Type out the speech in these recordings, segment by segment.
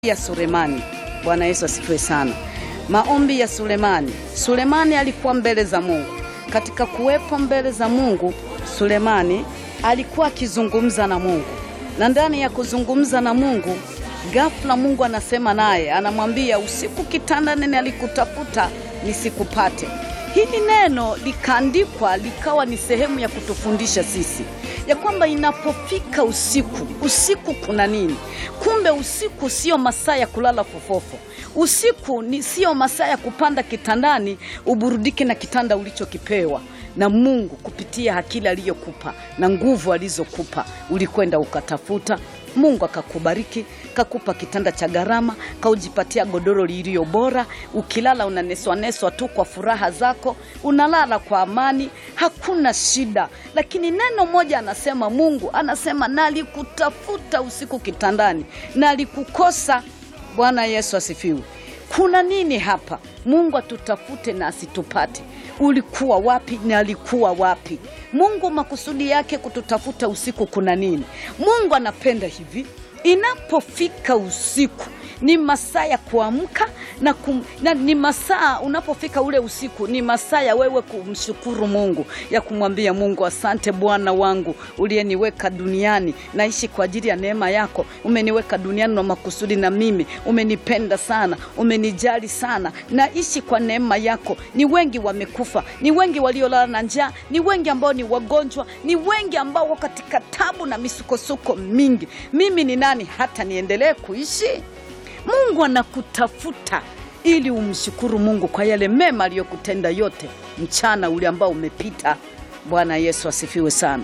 ya Sulemani. Bwana Yesu asifiwe sana. Maombi ya Sulemani. Sulemani alikuwa mbele za Mungu. Katika kuwepo mbele za Mungu, Sulemani alikuwa akizungumza na Mungu, na ndani ya kuzungumza na Mungu, ghafla Mungu anasema naye, anamwambia usiku kitandani nalikutafuta nisikupate. Hili neno likaandikwa likawa ni sehemu ya kutufundisha sisi ya kwamba inapofika usiku, usiku kuna nini? Kumbe usiku sio masaa ya kulala fofofo. Usiku ni sio masaa ya kupanda kitandani uburudike na kitanda ulichokipewa na Mungu kupitia akili aliyokupa na nguvu alizokupa. Ulikwenda ukatafuta, Mungu akakubariki, kakupa kitanda cha gharama, kaujipatia godoro lililo bora. Ukilala unaneswaneswa tu kwa furaha zako, unalala kwa amani, hakuna shida. Lakini neno moja anasema Mungu anasema, nalikutafuta usiku kitandani, nalikukosa. Bwana Yesu asifiwe. Kuna nini hapa? Mungu atutafute na asitupate. Ulikuwa wapi na alikuwa wapi? Mungu makusudi yake kututafuta usiku kuna nini? Mungu anapenda hivi, inapofika usiku ni masaa ya kuamka na, kum, na ni masaa unapofika ule usiku ni masaa ya wewe kumshukuru Mungu, ya kumwambia Mungu, asante Bwana wangu uliyeniweka duniani, naishi kwa ajili ya neema yako. Umeniweka duniani na makusudi, na mimi umenipenda sana, umenijali sana, naishi kwa neema yako. Ni wengi wamekufa, ni wengi waliolala na njaa, ni wengi ambao ni wagonjwa, ni wengi ambao wako katika tabu na misukosuko mingi. Mimi ni nani hata niendelee kuishi? Mungu anakutafuta ili umshukuru Mungu kwa yale mema aliyokutenda yote mchana ule ambao umepita. Bwana Yesu asifiwe sana.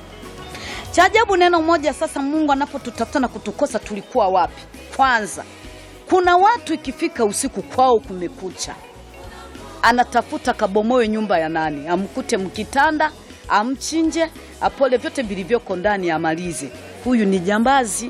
Cha ajabu neno moja sasa, Mungu anapotutafuta na kutukosa, tulikuwa wapi? Kwanza, kuna watu ikifika usiku kwao kumekucha, anatafuta kabomoe nyumba ya nani, amkute mkitanda, amchinje, apole vyote vilivyoko ndani, amalize. Huyu ni jambazi.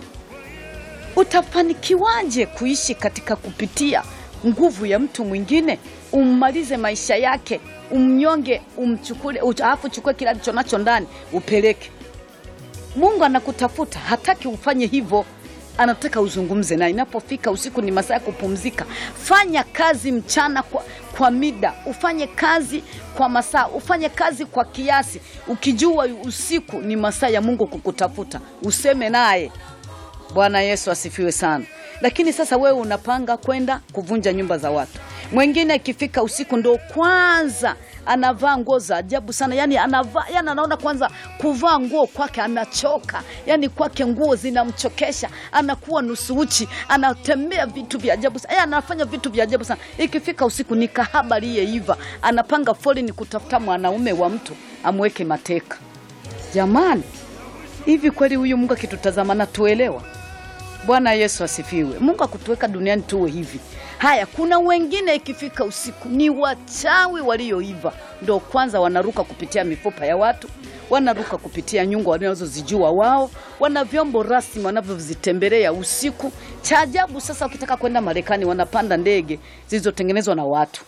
Utafanikiwaje kuishi katika kupitia nguvu ya mtu mwingine? Ummalize maisha yake, umnyonge, umchukue, alafu chukue kila alicho nacho ndani upeleke. Mungu anakutafuta, hataki ufanye hivyo, anataka uzungumze naye. Inapofika usiku, ni masaa ya kupumzika. Fanya kazi mchana kwa, kwa mida, ufanye kazi kwa masaa, ufanye kazi kwa kiasi, ukijua usiku ni masaa ya Mungu kukutafuta, useme naye. Bwana Yesu asifiwe sana. Lakini sasa wewe unapanga kwenda kuvunja nyumba za watu. Mwingine ikifika usiku ndo kwanza anavaa nguo za ajabu sana, yani anavaa, yani anaona kwanza kuvaa nguo kwake anachoka, yani kwake nguo zinamchokesha, anakuwa nusu uchi, anatembea vitu vya ajabu sana, yani anafanya vitu vya ajabu sana. Ikifika usiku ni kahaba aliyeiva, anapanga foleni kutafuta mwanaume wa mtu amweke mateka. Jamani, hivi kweli huyu Mungu akitutazama na tuelewa? Bwana Yesu asifiwe. Mungu akutuweka duniani tuwe hivi. Haya, kuna wengine ikifika usiku ni wachawi walioiva, ndo kwanza wanaruka kupitia mifupa ya watu, wanaruka kupitia nyungu wanazozijua wao, wana vyombo rasmi wanavyozitembelea usiku. Cha ajabu sasa, ukitaka kwenda Marekani wanapanda ndege zilizotengenezwa na watu,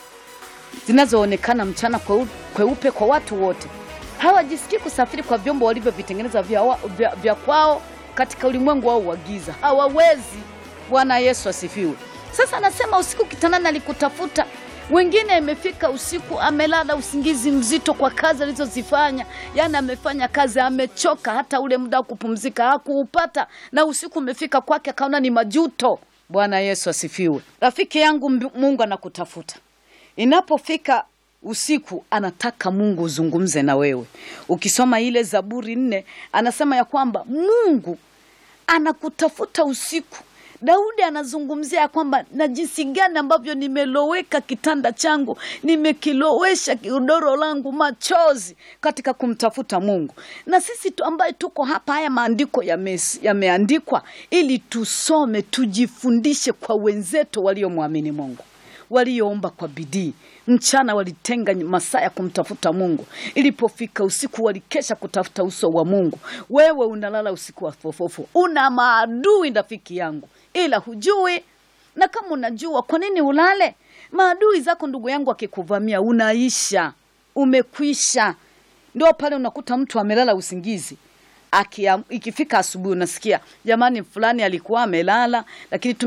zinazoonekana mchana kweupe kwa watu wote. Hawajisikii kusafiri kwa vyombo walivyovitengeneza vya, vya, vya kwao katika ulimwengu wao wa giza hawawezi. Bwana Yesu asifiwe. Sasa anasema usiku kitandani alikutafuta. Wengine imefika usiku amelala usingizi mzito kwa kazi alizozifanya, yaani amefanya kazi amechoka, hata ule muda wa kupumzika hakuupata, na usiku umefika kwake akaona ni majuto. Bwana Yesu asifiwe. Rafiki yangu, Mungu anakutafuta inapofika usiku anataka Mungu uzungumze na wewe. Ukisoma ile Zaburi nne anasema ya kwamba Mungu anakutafuta usiku. Daudi anazungumzia ya kwamba na jinsi gani ambavyo nimeloweka kitanda changu, nimekilowesha godoro langu machozi katika kumtafuta Mungu. Na sisi tu ambaye tuko hapa, haya maandiko yameandikwa ili tusome, tujifundishe kwa wenzetu waliomwamini Mungu walioomba kwa bidii mchana, walitenga masaa ya kumtafuta Mungu. Ilipofika usiku, walikesha kutafuta uso wa Mungu. Wewe unalala usiku wa fofofo, una maadui rafiki yangu, ila hujui. Na kama unajua, kwa nini ulale? Maadui zako ndugu yangu akikuvamia, unaisha, umekwisha. Ndio pale unakuta mtu amelala usingizi akia, ikifika asubuhi unasikia jamani, fulani alikuwa amelala, lakini tu